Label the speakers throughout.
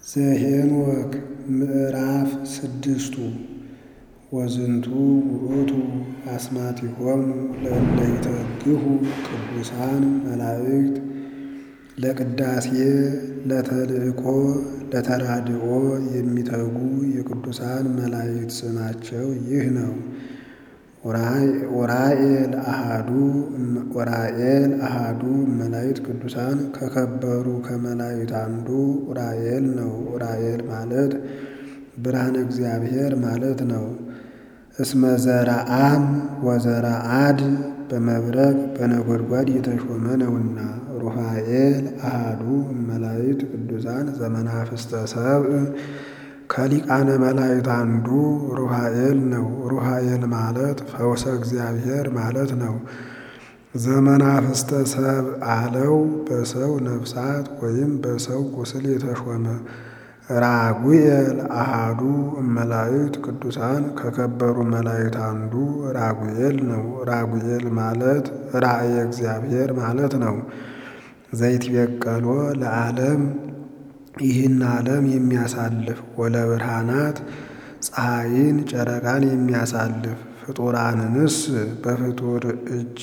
Speaker 1: ዘኄንወክ ምዕራፍ ስድስቱ ወዝንቱ ውእቱ አስማቲሆሙ ለእለ ይትወግሁ ቅዱሳን መላእክት ለቅዳሴ ለተልእኮ ለተራድኦ የሚተጉ የቅዱሳን መላእክት ስማቸው ይህ ነው። ዑራኤል አሐዱ ዑራኤል አሐዱ መላእክት ቅዱሳን ከከበሩ ከመላእክት አንዱ ዑራኤል ነው። ዑራኤል ማለት ብርሃነ እግዚአብሔር ማለት ነው። እስመ ዘረአም ወዘረአድ በመብረቅ በነጎድጓድ የተሾመ ነውና። ሩፋኤል አሐዱ መላእክት ቅዱሳን ዘመናፍስተ ሰብእ ከሊቃነ መላእክት አንዱ ሩፋኤል ነው። ሩፋኤል ማለት ፈውሰ እግዚአብሔር ማለት ነው። ዘመናፍስተ ሰብእ አለው በሰው ነፍሳት ወይም በሰው ቁስል የተሾመ። ራጉኤል አሐዱ እመላእክት ቅዱሳን ከከበሩ መላእክት አንዱ ራጉኤል ነው። ራጉኤል ማለት ራእየ እግዚአብሔር ማለት ነው። ዘይትቤቀሎ ለዓለም ይህን ዓለም የሚያሳልፍ ወለብርሃናት ፀሐይን ጨረቃን የሚያሳልፍ ፍጡራንንስ በፍጡር እጅ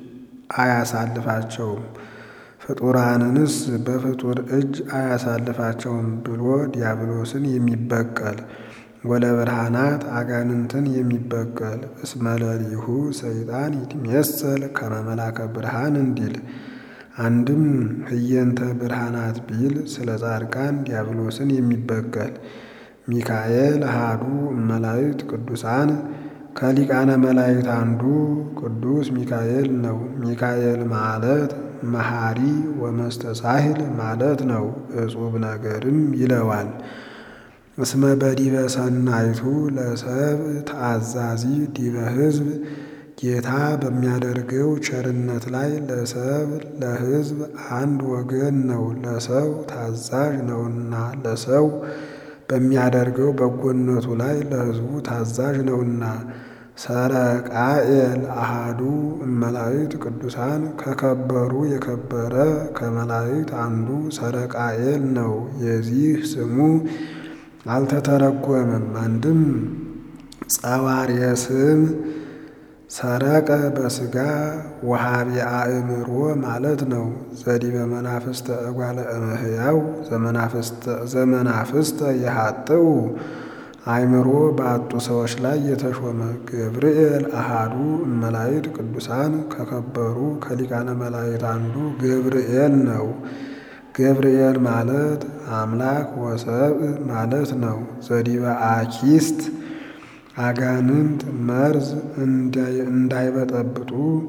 Speaker 1: አያሳልፋቸውም ፍጡራንንስ በፍጡር እጅ አያሳልፋቸውም ብሎ ዲያብሎስን የሚበቀል ወለብርሃናት አጋንንትን የሚበቀል እስመ ለሊሁ ሰይጣን ይትሜሰል ከመ መላከ ብርሃን እንዲል አንድም ህየንተ ብርሃናት ቢል ስለ ጻድቃን ዲያብሎስን የሚበቀል ሚካኤል አሐዱ እመላእክት ቅዱሳን ከሊቃነ መላእክት አንዱ ቅዱስ ሚካኤል ነው። ሚካኤል ማለት መሐሪ ወመስተሳሂል ማለት ነው። እጹብ ነገርም ይለዋል። እስመ በዲበ ሰናይቱ ለሰብእ ተአዛዚ ዲበ ሕዝብ ጌታ በሚያደርገው ቸርነት ላይ ለሰብ ለሕዝብ አንድ ወገን ነው። ለሰው ታዛዥ ነውና ለሰው በሚያደርገው በጎነቱ ላይ ለሕዝቡ ታዛዥ ነውና። ሰረቃኤል አሐዱ እመላእክት ቅዱሳን ከከበሩ የከበረ ከመላእክት አንዱ ሰረቃኤል ነው። የዚህ ስሙ አልተተረጎመም። አንድም ጸዋርየ ስም ሰረቀ በሥጋ ወሃቢ አእምሮ ማለት ነው። ዘዲበ መናፍስተ እጓለ እመሕያው ዘመናፍስተ የሃጥኡ አእምሮ ባጡ ሰዎች ላይ የተሾመ ገብርኤል አሐዱ እመላእክት ቅዱሳን ከከበሩ ከሊቃነ መላእክት አንዱ ገብርኤል ነው። ገብርኤል ማለት አምላክ ወሰብእ ማለት ነው። ዘዲበ አኪስት አጋንንት መርዝ እንዳይበጠብጡ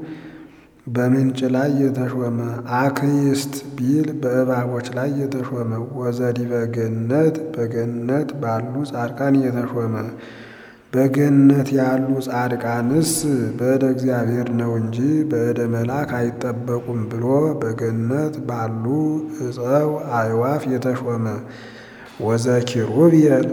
Speaker 1: በምንጭ ላይ የተሾመ አክይስት ቢል በእባቦች ላይ የተሾመ ወዘዲበ ገነት በገነት ባሉ ጻድቃን የተሾመ በገነት ያሉ ጻድቃንስ በእደ እግዚአብሔር ነው እንጂ በእደ መልአክ አይጠበቁም ብሎ በገነት ባሉ ዕፀው አዕዋፍ የተሾመ ወዘኪሩቤል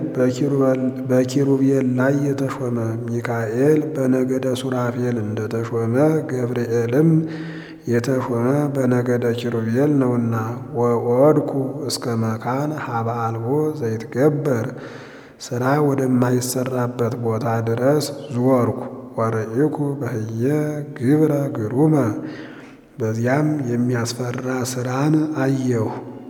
Speaker 1: በኪሩቤል ላይ የተሾመ ሚካኤል በነገደ ሱራፌል እንደተሾመ ገብርኤልም የተሾመ በነገደ ኪሩቤል ነውና። ወኦድኩ እስከ መካን ሀበ አልቦ ዘይትገበር ስራ ወደማይሰራበት ቦታ ድረስ ዞርኩ። ወርኢኩ በህየ ግብረ ግሩመ በዚያም የሚያስፈራ ስራን አየሁ።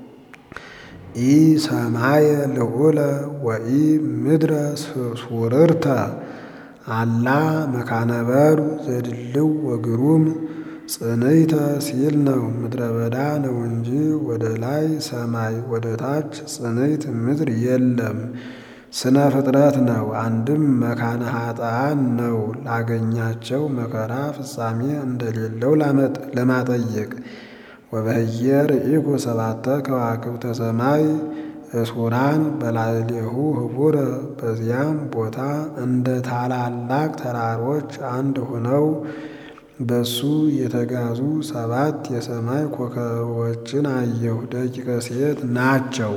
Speaker 1: ኢ ሰማየ ልዑለ ወኢ ምድረ ሱርርተ አላ መካነ በሩ ዘድልው ወግሩም ጽንይተ ሲል ነው። ምድረ በዳ ነው እንጂ ወደ ላይ ሰማይ ወደ ታች ጽንይት ምድር የለም። ስነ ፍጥረት ነው። አንድም መካነ ኃጥአን ነው። ላገኛቸው መከራ ፍጻሜ እንደሌለው ለማጠየቅ ወበህየ ርኢኩ ሰባተ ከዋክብተ ሰማይ እስሁራን በላዕሌሁ ህቡረ በዚያም ቦታ እንደ ታላላቅ ተራሮች አንድ ሆነው በሱ የተጋዙ ሰባት የሰማይ ኮከቦችን አየሁ። ደቂቀ ሴት ናቸው።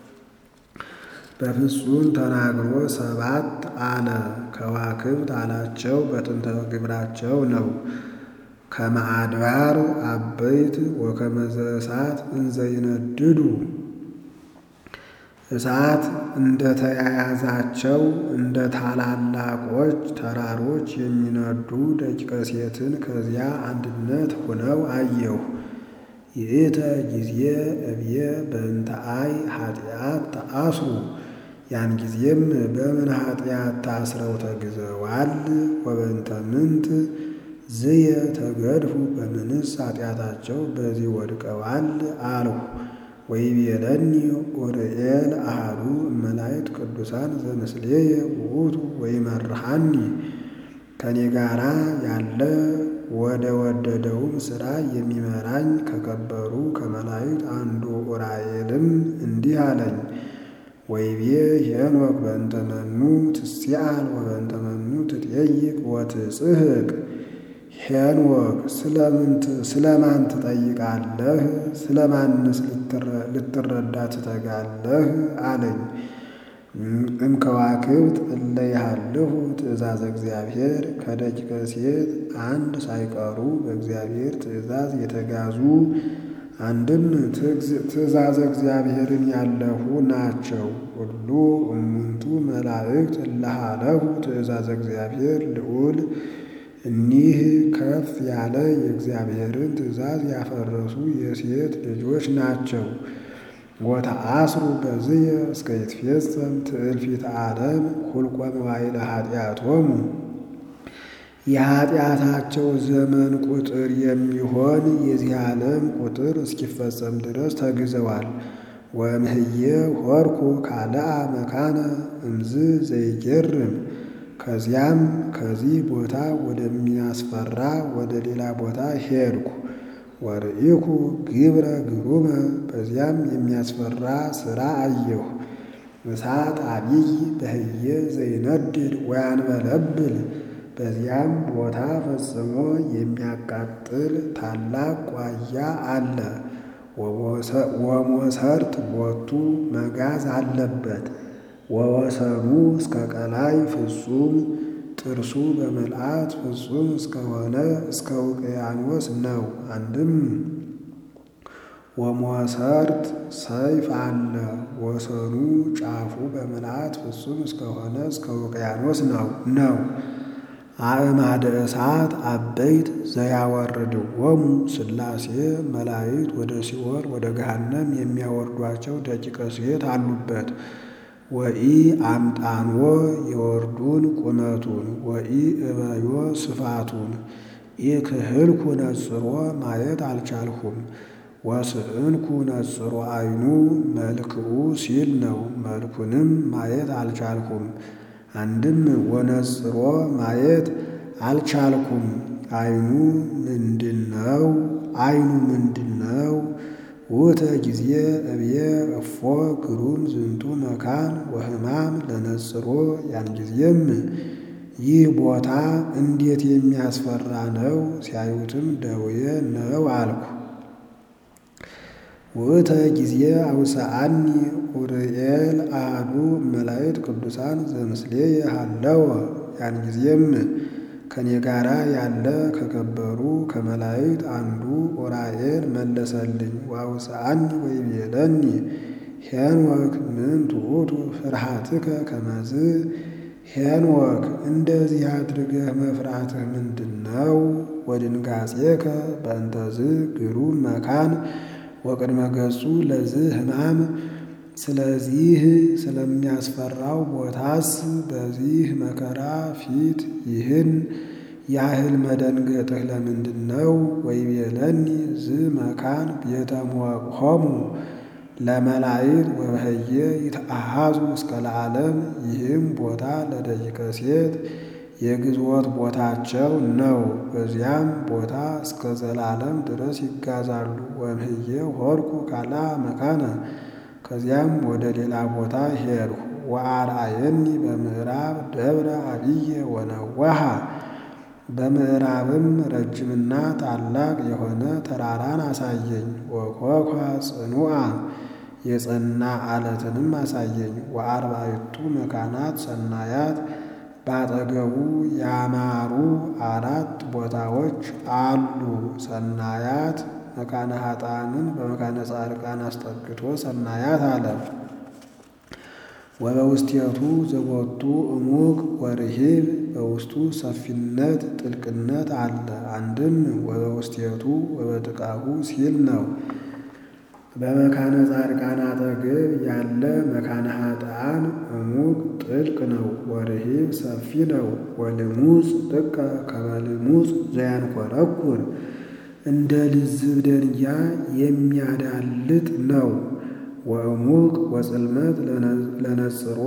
Speaker 1: በፍጹም ተናግሮ ሰባት አለ። ከዋክብት አላቸው በጥንተ ግብራቸው ነው። ከመአድባር አበይት ወከመዘ እሳት እንዘይነድዱ እሳት እንደ ተያያዛቸው እንደ ታላላቆች ተራሮች የሚነዱ ደቂቀ ሴትን ከዚያ አንድነት ሆነው አየሁ። ይእተ ጊዜ እብየ በእንተ አይ ኃጢአት ተአስሩ ያን ጊዜም በምን ኃጢአት ታስረው ተግዘዋል? ወበእንተ ምንት ዝየ ተገድፉ በምንስ ኃጢአታቸው በዚህ ወድቀዋል አልሁ። ወይቤለኒ ኡርኤል አሐዱ እመላእክት ቅዱሳን ዘምስሌየ ውእቱ ወይመርሃኒ ከኔ ጋራ ያለ ወደ ወደደውም ሥራ የሚመራኝ ከከበሩ ከመላእክት አንዱ ኡራኤልም እንዲህ አለኝ። ወይቤ ሄኖክ በእንተ መኑ ትስአል ወበእንተ መኑ ትጠይቅ ወትጽሕቅ ሄኖክ ስለማን ትጠይቃለህ? ስለማንስ ልትረዳ ትተጋለህ? አለኝ። እምከዋክብት እለ ይሃልፉ ትእዛዘ እግዚአብሔር ከደቂቀ ሴት አንድ ሳይቀሩ በእግዚአብሔር ትእዛዝ የተጋዙ አንድም ትእዛዘ እግዚአብሔርን ያለፉ ናቸው። ሁሉ እሙንቱ መላእክት እለ ሀለፉ ትእዛዘ እግዚአብሔር ልዑል እኒህ ከፍ ያለ የእግዚአብሔርን ትእዛዝ ያፈረሱ የሴት ልጆች ናቸው። ወተአስሩ በዝየ እስከ ይትፌጸም ትእልፊተ ዓለም ሁልቆ መዋዕለ ኃጢአቶሙ የኃጢአታቸው ዘመን ቁጥር የሚሆን የዚህ ዓለም ቁጥር እስኪፈጸም ድረስ ተግዘዋል። ወእምህየ ሆርኩ ካልአ መካነ እምዝ ዘይገርም ከዚያም ከዚህ ቦታ ወደሚያስፈራ ወደ ሌላ ቦታ ሄድኩ። ወርኢኩ ግብረ ግሩመ በዚያም የሚያስፈራ ሥራ አየሁ። እሳት አቢይ በህየ ዘይነድድ ወያንበለብል በዚያም ቦታ ፈጽሞ የሚያቃጥል ታላቅ ቋያ አለ። ወሞሰርት ቦቱ መጋዝ አለበት። ወወሰኑ እስከ ቀላይ ፍጹም ጥርሱ በምልአት ፍጹም እስከሆነ እስከ ውቅያኖስ ነው። አንድም ወሞሰርት ሰይፍ አለ። ወሰኑ ጫፉ በምልአት ፍጹም እስከሆነ እስከ ውቅያኖስ ነው ነው አእማደ እሳት አበይት ዘያወርድዎሙ ሥላሴ መላእክት ወደ ሲኦል ወደ ገሃነም የሚያወርዷቸው ደቂቀ ሴት አሉበት። ወኢ አምጣንዎ የወርዱን ቁመቱን ወኢ እበዮ ስፋቱን ኢክህልኩ ነጽሮ ማየት አልቻልሁም። ወስእንኩ ነጽሮ አይኑ መልክኡ ሲል ነው። መልኩንም ማየት አልቻልሁም። አንድም ወነጽሮ ማየት አልቻልኩም። አይኑ ምንድነው? አይኑ ምንድነው? ውእተ ጊዜ እብየ እፎ ግሩም ዝንቱ መካን ወሕማም ለነጽሮ ያን ጊዜም ይህ ቦታ እንዴት የሚያስፈራ ነው! ሲያዩትም ደዌ ነው አልኩ። ውእተ ጊዜ አውሰአኒ ኡርኤል አሐዱ መላእክት ቅዱሳን ዘምስሌየ ሀለወ ያን ጊዜም ከኔ ጋራ ያለ ከከበሩ ከመላእክት አንዱ ኡራኤል መለሰልኝ። ወአውሰአኒ ወይቤለኒ ሄኖክ ምንቱ ውእቱ ፍርሃትከ ከመዝ ሄኖክ እንደዚህ አድርገህ መፍራትህ ምንድን ነው? ወድንጋጼከ በእንተዝ ግሩም መካን ወቅድመ ገጹ ለዝህ ሕማም ስለዚህ ስለሚያስፈራው ቦታስ በዚህ መከራ ፊት ይህን ያህል መደንገጥህ ለምንድን ነው? ወይቤለኒ ዝ መካን ቤተ ሞቅሆሙ ለመላእክት ወበህየ ይትአሃዙ እስከ ለዓለም ይህም ቦታ ለደቂቀ ሴት የግዝወት ቦታቸው ነው። በዚያም ቦታ እስከ ዘላለም ድረስ ይጋዛሉ። ወእምህየ ሆርኩ ካልአ መካነ ከዚያም ወደ ሌላ ቦታ ሄድሁ። ወአርአየኒ በምዕራብ ደብረ አብየ ወነዋሃ በምዕራብም ረጅምና ታላቅ የሆነ ተራራን አሳየኝ። ወኮኳ ጽኑዓ የጸና አለትንም አሳየኝ። ወአርባዕቱ መካናት ሰናያት በአጠገቡ ያማሩ አራት ቦታዎች አሉ። ሰናያት መካነ ኃጥአንን በመካነ ጻድቃን አስጠግቶ ሰናያት አለ። ወበውስቴቱ ዘቦቱ እሙቅ ወርሂብ በውስጡ ሰፊነት ጥልቅነት አለ። አንድም ወበውስቴቱ ወበጥቃሁ ሲል ነው። በመካነ ጻድቃን አጠገብ ያለ መካነ ኃጥአን እሙቅ ጥልቅ ነው። ወርሂብ ሰፊ ነው። ወልሙፅ ጥቀ ከመልሙፅ ዘያንኰረኵር እንደ ልዝብ ደንጊያ የሚያዳልጥ ነው። ወእሙቅ ወጽልመት ለነጽሮ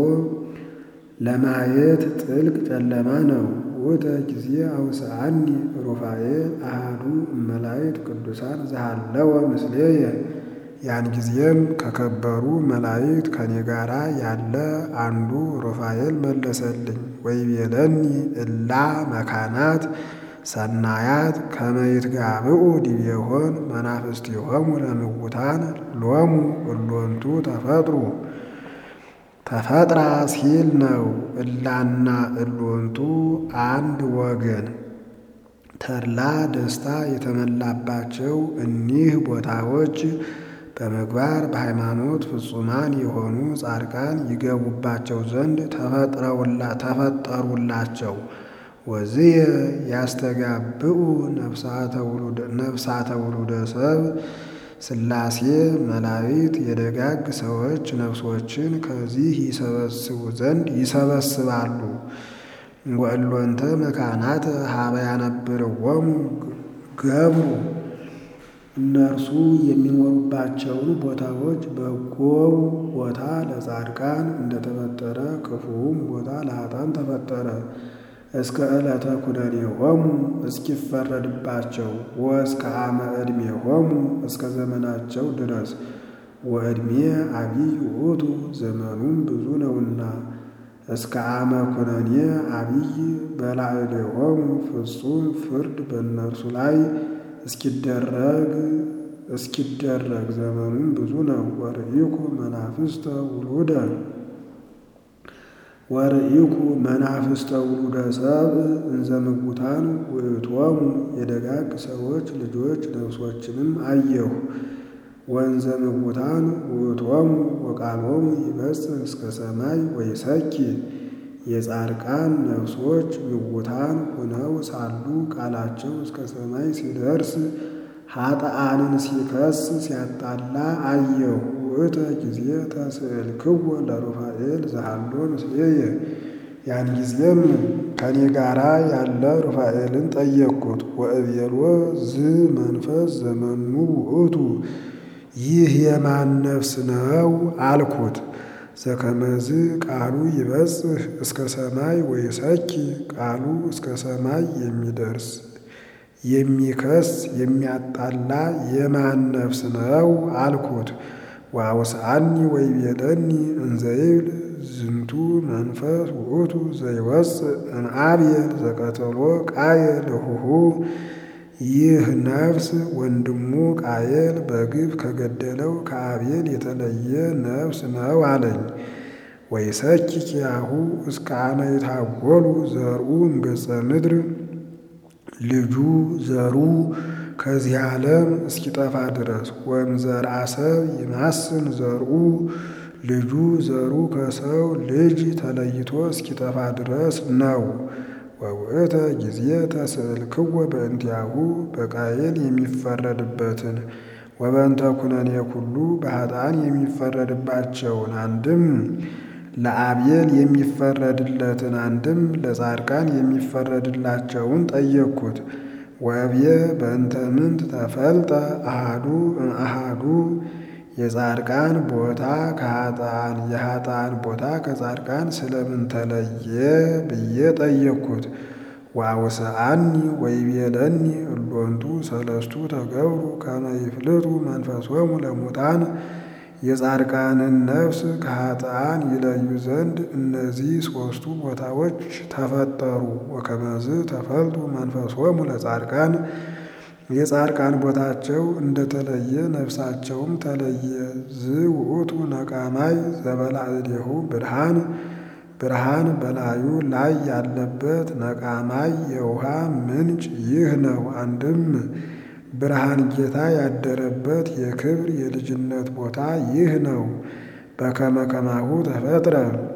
Speaker 1: ለማየት ጥልቅ ጨለማ ነው። ውእተ ጊዜ አውስአኒ ሩፋኤል አሃዱ እመላእክት ቅዱሳን ዘሃለወ ምስሌየ ያን ጊዜም ከከበሩ መላእክት ከኔ ጋራ ያለ አንዱ ሩፋኤል መለሰልኝ። ወይቤለኒ እላ መካናት ሰናያት ከመ ይትጋብኡ ዲቤሆን መናፍስቲሆሙ ለምውታን ሎሙ እሎንቱ ተፈጥሩ ተፈጥራ ሲል ነው። እላና እሎንቱ አንድ ወገን ተድላ ደስታ የተመላባቸው እኒህ ቦታዎች በምግባር በሃይማኖት ፍጹማን የሆኑ ጻድቃን ይገቡባቸው ዘንድ ተፈጠሩላቸው። ወዝየ ያስተጋብኡ ነፍሳተ ውሉደ ሰብ ሥላሴ መላእክት የደጋግ ሰዎች ነፍሶችን ከዚህ ይሰበስቡ ዘንድ ይሰበስባሉ። ወእሎንተ መካናት ሀበ ያነብርዎሙ ገብሩ እነርሱ የሚኖሩባቸውን ቦታዎች በጎው ቦታ ለጻድቃን እንደተፈጠረ ክፉውም ቦታ ለኃጥአን ተፈጠረ። እስከ ዕለተ ኩነኔሆሙ እስኪፈረድባቸው ወእስከ አመ ዕድሜሆሙ እስከ ዘመናቸው ድረስ ወዕድሜ አቢይ ውእቱ ዘመኑም ብዙ ነውና እስከ አመ ኩነኔ አቢይ በላዕሌሆሙ ፍጹም ፍርድ በእነርሱ ላይ እስኪደረግ እስኪደረግ ዘመኑም ብዙ ነው። ወርኢኩ መናፍስተ ውሉደ ወርኢኩ መናፍስተ ውሉደ ሰብእ እንዘ ምውታን ውእቶሙ የደጋግ ሰዎች ልጆች ነፍሶችንም አየሁ። ወንዘ ምውታን ውእቶሙ ወቃሎሙ ይበጽሕ እስከ ሰማይ ወይሰኪ የጻድቃን ነፍሶች ምውታን ሆነው ሳሉ ቃላቸው እስከ ሰማይ ሲደርስ ኃጥአንን ሲከስ ሲያጣላ አየሁ። ውእተ ጊዜ ተስእልክዎ ለሩፋኤል ዘሃሎ ምስሌየ ያን ጊዜም ከኔ ጋራ ያለ ሩፋኤልን ጠየቅኩት። ወእቤሎ ዝ መንፈስ ዘመኑ ውእቱ ይህ የማን ነፍስ ነው አልኩት። ዘከመዝ ቃሉ ይበጽሕ እስከ ሰማይ ወይሰኪ ቃሉ እስከ ሰማይ የሚደርስ የሚከስ የሚያጣላ የማን ነፍስ ነው አልኩት። ወአውስአኒ ወይቤለኒ እንዘይብል ዝንቱ መንፈስ ውእቱ ዘይወፅእ እምአብየል ዘቀተሎ ቃየል እሁሁ ይህ ነፍስ ወንድሙ ቃየል በግፍ ከገደለው ከአቤል የተለየ ነፍስ ነው አለኝ። ወይሰኪ ኪያሁ እስከ አነ ይታጎሉ ዘርኡ እምገጸ ምድር ልጁ ዘሩ ከዚህ ዓለም እስኪጠፋ ድረስ ወእምዘርአ ሰብ ይማስን ዘርኡ ልጁ ዘሩ ከሰው ልጅ ተለይቶ እስኪጠፋ ድረስ ነው። ወውእተ ጊዜ ተስእልክዎ በእንቲአሁ በቃየል የሚፈረድበትን ወበእንተ ኩነኔ ኩሉ በኃጥአን የሚፈረድባቸውን አንድም ለአቤል የሚፈረድለትን አንድም ለጻድቃን የሚፈረድላቸውን ጠየቅኩት። ወእብየ በእንተ ምንት ተፈልጠ አሃዱ እምአሃዱ የጻድቃን ቦታ ከኃጥአን የኃጥአን ቦታ ከጻድቃን ስለምን ተለየ ብዬ ጠየቅኩት። ወአውስአኒ ወይቤለኒ እሎንቱ ሰለስቱ ተገብሩ ከመ ይፍልጡ መንፈሶሙ ለሙታን የጻድቃንን ነፍስ ከኃጥአን ይለዩ ዘንድ እነዚህ ሦስቱ ቦታዎች ተፈጠሩ። ወከመዝ ተፈልጡ መንፈሶሙ ለጻድቃን የጻድቃን ቦታቸው እንደተለየ ነፍሳቸውም ተለየ። ዝውእቱ ነቃማይ ዘበላዕሌሁ ብርሃን ብርሃን በላዩ ላይ ያለበት ነቃማይ የውሃ ምንጭ ይህ ነው። አንድም ብርሃን ጌታ ያደረበት የክብር የልጅነት ቦታ ይህ ነው። በከመ ከማሁ ተፈጥረ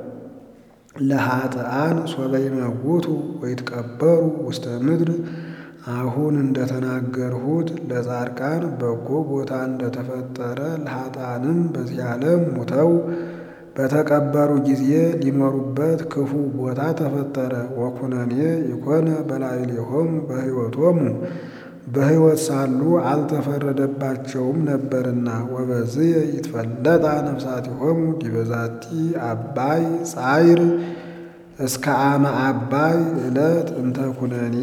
Speaker 1: ለኃጥኣን ሶበ ይመውቱ ወይትቀበሩ ውስተ ምድር አሁን እንደተናገርሁት ለጻድቃን በጎ ቦታ እንደተፈጠረ ለኃጥኣንም በዚህ ዓለም ሙተው በተቀበሩ ጊዜ ሊኖሩበት ክፉ ቦታ ተፈጠረ። ወኩነኔ ይኮነ በላዕሌሆሙ በሕይወቶሙ በሕይወት ሳሉ አልተፈረደባቸውም ነበርና። ወበዝየ ይትፈለጣ ነፍሳቲሆሙ ዲበ ዛቲ አባይ ጻይር እስከ አመ አባይ ዕለት እንተ ኩነኔ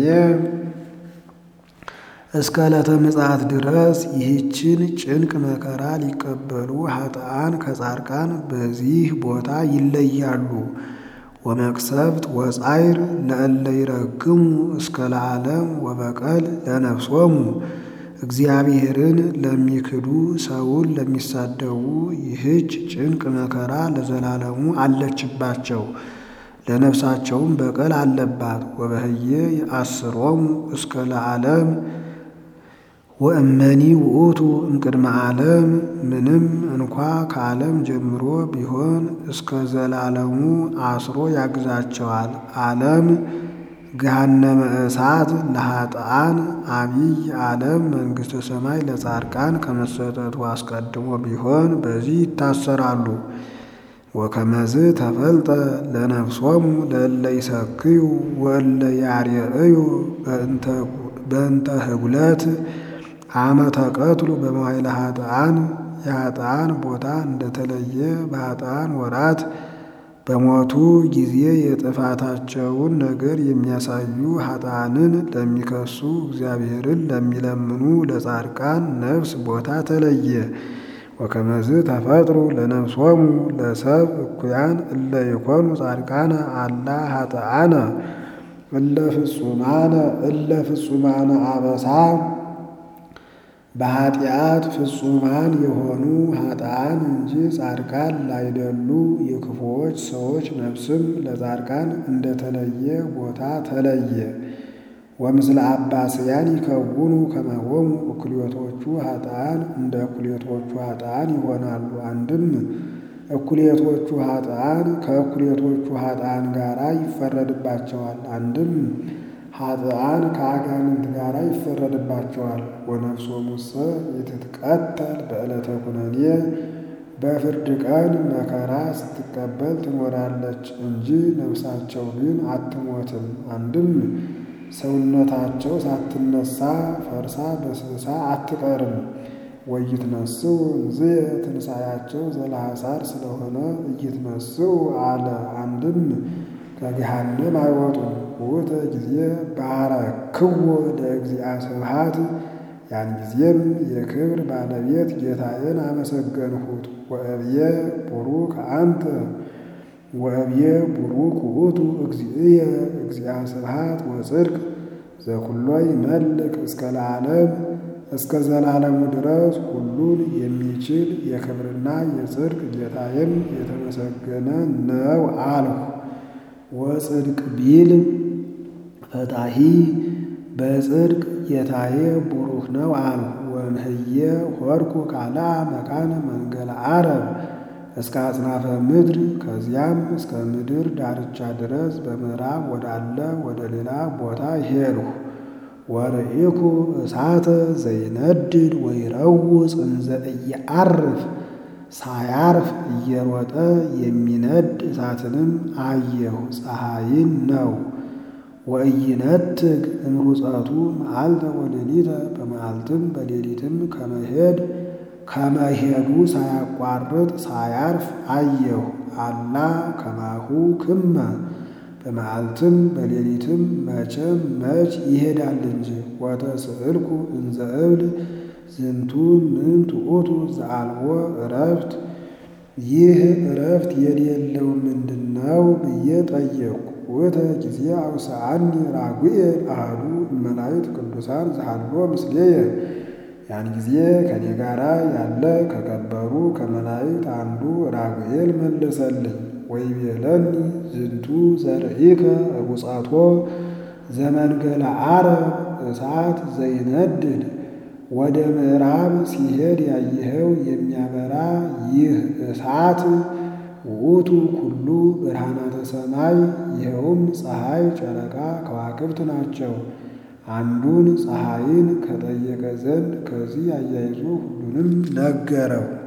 Speaker 1: እስከ ዕለተ ምጽአት ድረስ ይህችን ጭንቅ መከራ ሊቀበሉ ኃጥኣን ከጻድቃን በዚህ ቦታ ይለያሉ። ወመቅሰፍት ወጻይር ለእለ ይረግሙ እስከ ለዓለም ወበቀል ለነፍሶሙ እግዚአብሔርን ለሚክዱ ሰውን ለሚሳደቡ ይህች ጭንቅ መከራ ለዘላለሙ አለችባቸው፣ ለነፍሳቸውም በቀል አለባት። ወበህየ የአስሮሙ እስከ ለዓለም ወእመኒ ውእቱ እምቅድመ ዓለም ምንም እንኳ ከዓለም ጀምሮ ቢሆን እስከ ዘላለሙ አስሮ ያግዛቸዋል። ዓለም ገሃነመ እሳት ለኃጥኣን አቢይ ዓለም መንግሥተ ሰማይ ለጻድቃን ከመሰጠቱ አስቀድሞ ቢሆን በዚህ ይታሰራሉ። ወከመዝ ተፈልጠ ለነፍሶሙ ለእለ ይሰክዩ ወእለ ያርአዩ በእንተ ህጉለት አመ ተቀትሉ በመዋዕለ ኃጥኣን የኃጥኣን ቦታ እንደተለየ በኃጥኣን ወራት በሞቱ ጊዜ የጥፋታቸውን ነገር የሚያሳዩ ኃጥኣንን ለሚከሱ እግዚአብሔርን ለሚለምኑ ለጻድቃን ነፍስ ቦታ ተለየ። ወከመዝ ተፈጥሩ ለነፍሶሙ ለሰብ እኩያን እለ ይኮኑ ጻድቃነ አላ ኃጥኣነ እለ ፍጹማነ እለ ፍጹማነ አበሳ በኃጢአት ፍጹማን የሆኑ ኃጥኣን እንጂ ጻድቃን ላይደሉ የክፉዎች ሰዎች ነፍስም ለጻድቃን እንደተለየ ቦታ ተለየ። ወምስለ አባስያን ይከውኑ ከመሆሙ እኩሌቶቹ ኃጥኣን እንደ እኩሌቶቹ ኃጥኣን ይሆናሉ። አንድም እኩሌቶቹ ኃጥኣን ከእኩሌቶቹ ኃጥኣን ጋር ይፈረድባቸዋል። አንድም ኃጥኣን ከአጋንንት ጋር ይፈረድባቸዋል። ወነፍሶሙሰ ይትትቀተል በዕለተ ኩነኔ በፍርድ ቀን መከራ ስትቀበል ትኖራለች እንጂ ነፍሳቸው ግን አትሞትም። አንድም ሰውነታቸው ሳትነሳ ፈርሳ በስብሳ አትቀርም። ወይትነስው እንዝየ ትንሣኤያቸው ዘለሐሳር ስለሆነ እይትነስው አለ። አንድም ከገሃነም አይወጡም። ውእተ ጊዜ ባረክዎ ለእግዚአ ስብሐት ያን ጊዜም የክብር ባለቤት ጌታዬን አመሰገንሁት። ወእብየ ቡሩክ አንተ ወእብየ ቡሩክ ውእቱ እግዚእየ እግዚአ ስብሐት ወጽድቅ ዘኩሎ ይመልክ እስከ ለዓለም እስከ ዘላለሙ ድረስ ሁሉን የሚችል የክብርና የጽድቅ ጌታዬም የተመሰገነ ነው አልሁ። ወጽድቅ ቢል ፈታሂ በጽድቅ ጌታዬ ቡሩክ ነው አልሁ። ወእምሕየ ሆርኩ ካልአ መካነ መንገለ ዓረብ እስከ አጽናፈ ምድር ከዚያም እስከ ምድር ዳርቻ ድረስ በምዕራብ ወዳለ ወደ ሌላ ቦታ ሄድሁ። ወርኢኩ እሳተ ዘይነድድ ወይረውፅ እንዘ እየዐርፍ ሳያርፍ እየሮጠ የሚነድ እሳትንም አየሁ። ፀሐይን ነው። ወኢይነትግ እምሩፀቱ መዓልተ ወሌሊተ በመዓልትም በሌሊትም ከመሄድ ከመሄዱ ሳያቋርጥ ሳያርፍ አየሁ። አላ ከማሁ ክመ በመዓልትም በሌሊትም መቼም መች ይሄዳል እንጂ። ወተስእልኩ እንዘ እብል ዝንቱ ምንቱ ውእቱ ዘአልቦ እረፍት ይህ እረፍት የሌለው ምንድነው ብዬ ጠየቅኩ። ውእተ ጊዜ አውስአኒ ራጉኤል አሐዱ እመላእክት ቅዱሳን ዘሃሎ ምስሌየ ያን ጊዜ ከኔ ጋራ ያለ ከከበሩ ከመላእክት አንዱ ራጉኤል መለሰልኝ። ወይቤለኒ ዝንቱ ዘርኢከ ሩጻቶ ዘመንገለ ዓረብ እሳት ዘይነድድ ወደ ምዕራብ ሲሄድ ያየኸው የሚያበራ ይህ እሳት ውእቱ ኩሉ ብርሃናተ ሰማይ፣ ይኸውም ፀሐይ፣ ጨረቃ፣ ከዋክብት ናቸው። አንዱን ፀሐይን ከጠየቀ ዘንድ ከዚህ አያይዞ ሁሉንም ነገረው።